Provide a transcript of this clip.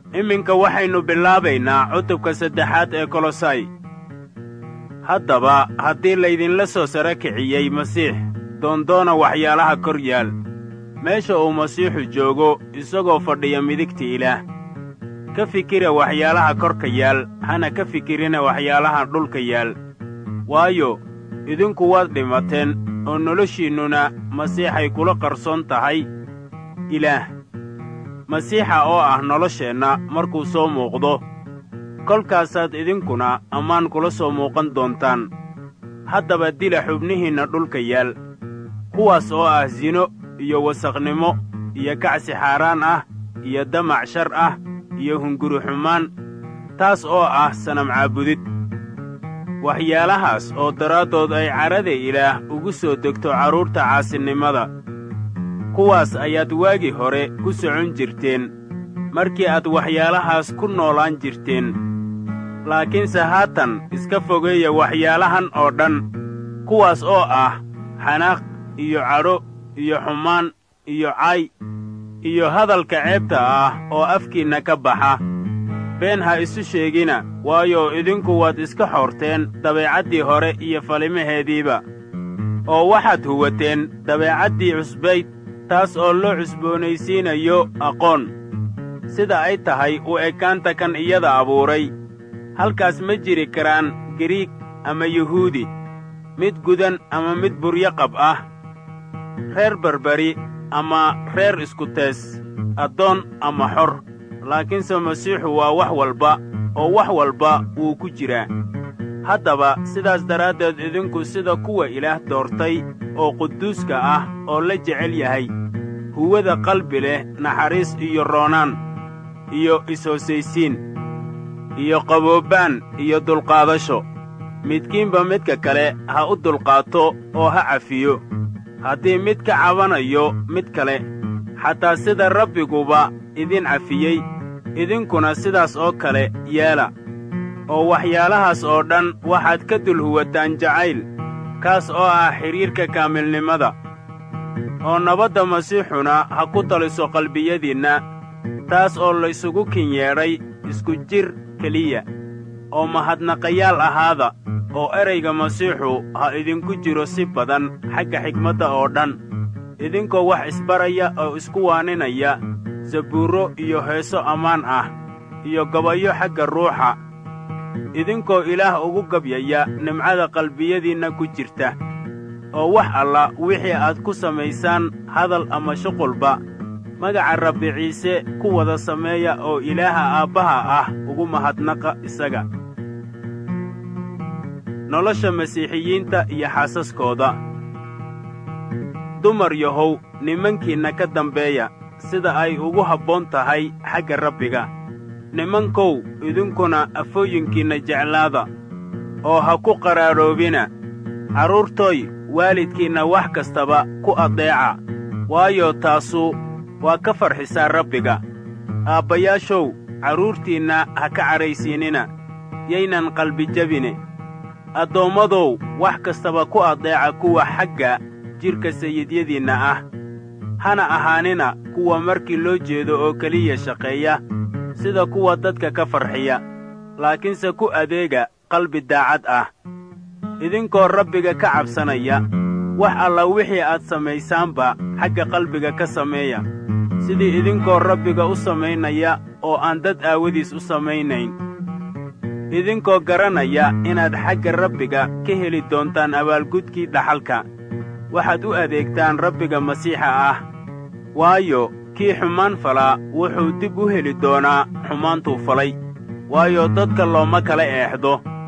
iminka waxaynu bilaabaynaa cutubka saddexaad ee kolosay haddaba haddii laydinla soo sara kiciyey masiix doondoona waxyaalaha kor yaal meesha uu masiixu joogo isagoo fadhiya midigta ilaah ka fikira waxyaalaha korka yaal hana ka fikirina waxyaalaha dhulka yaal waayo idinku waad dhimateen oo noloshiinnuna masiixay kula qarsoon tahay ilaah masiixa oo ah nolosheenna markuu soo muuqdo kolkaasaad idinkuna ammaan kula soo muuqan doontaan haddaba dila xubnihiinna dhulka yaal kuwaas oo ah sino iyo wasakhnimo iyo kacsi xaaraan ah iyo damac shar ah iyo hunguri xumaan taas oo ah sanam caabudid waxyaalahaas oo daraaddood ay carada ilaah ugu soo degto carruurta caasinimada kuwaas ayaad waagii hore ku socon jirteen markii aad waxyaalahaas ku noolaan jirteen laakiinse haatan iska fogeeya waxyaalahan oo dhan kuwaas oo ah xanaaq iyo cadho iyo xumaan iyo cay iyo hadalka ceebta ah oo afkiinna ka baxa been ha isu sheegina waayo idinku waad iska xoorteen dabeecaddii hore iyo falimaheediiba oo waxaad huwateen dabeecaddii cusbayd taas oo loo cusboonaysiinayo aqoon sida ay tahay u ekaanta kan iyada abuuray halkaas ma jiri karaan giriig ama yuhuudi mid gudan ama mid buryaqab ah reer berberi ama reer iskutees addoon ama xor laakiinse masiixu waa wax walba oo wax walba wuu ku jiraa haddaba sidaas daraaddeed idinku sida kuwa ilaah doortay oo quduuska ah oo la jecel yahay huwada qalbi leh naxariis iyo roonaan iyo is-hoosaysiin iyo qaboobaan iyo dulqaadasho midkiinba midka kale ha u dulqaato oo ha cafiyo haddii mid ka cabanayo mid kale xataa sida rabbiguba idin cafiyey idinkuna sidaas oo kale yeela oo waxyaalahaas oo dhan waxaad ka dul huwataan jacayl kaas oo ah xidhiirka kaamilnimada oo nabadda masiixuna ha ku taliso qalbiyadiinna taas oo laysugu kin yeedhay isku jir keliya oo mahadnaqayaal ahaada oo erayga masiixu ha idinku jiro si badan xagga xigmadda oo dhan idinkoo wax isbaraya oo isku waaninaya sabuurro iyo heeso ammaan ah iyo gabayo xagga ruuxa idinkoo ilaah ugu gabyaya nimcada qalbiyadiinna ku jirta oo wax alla wixii aad ku samaysaan hadal ama shuqulba magaca rabbi ciise ku wada sameeya oo ilaaha aabbaha ah ugu mahadnaqa isaga nolosha masiixiyiinta iyo xaasaskooda dumar yahow nimankiinna ka dambeeya sida ay ugu habboon tahay xagga rabbiga nimankow idinkuna afooyinkiinna jeclaada oo ha ku qaraadhoobina carruurtooy waalidkiinna wax kastaba ku addeeca waayo taasu waa ka farxisaa rabbiga aabbayaashow carruurtiinna ha ka cadhaysiinina yaynan qalbijabine addoommadow wax kastaba ku addeeca kuwa xagga jidhka sayidyadiinna ah hana ahaanina kuwa markii loo jeedo oo keliya shaqeeya sida kuwa dadka ka farxiya laakiinse ku adeega qalbi daacad ah idinkoo rabbiga ka cabsanaya wax alla wixii aad samaysaanba xagga qalbiga ka sameeya sidii idinkoo rabbiga u samaynaya oo aan dad aawadiis u samaynayn idinkoo garanaya inaad xagga rabbiga ka heli doontaan abaalgudkii dhaxalka waxaad u adeegtaan rabbiga masiixa ah waayo kii xumaan falaa wuxuu dib u heli doonaa xumaantuu falay waayo dadka looma kala eexdo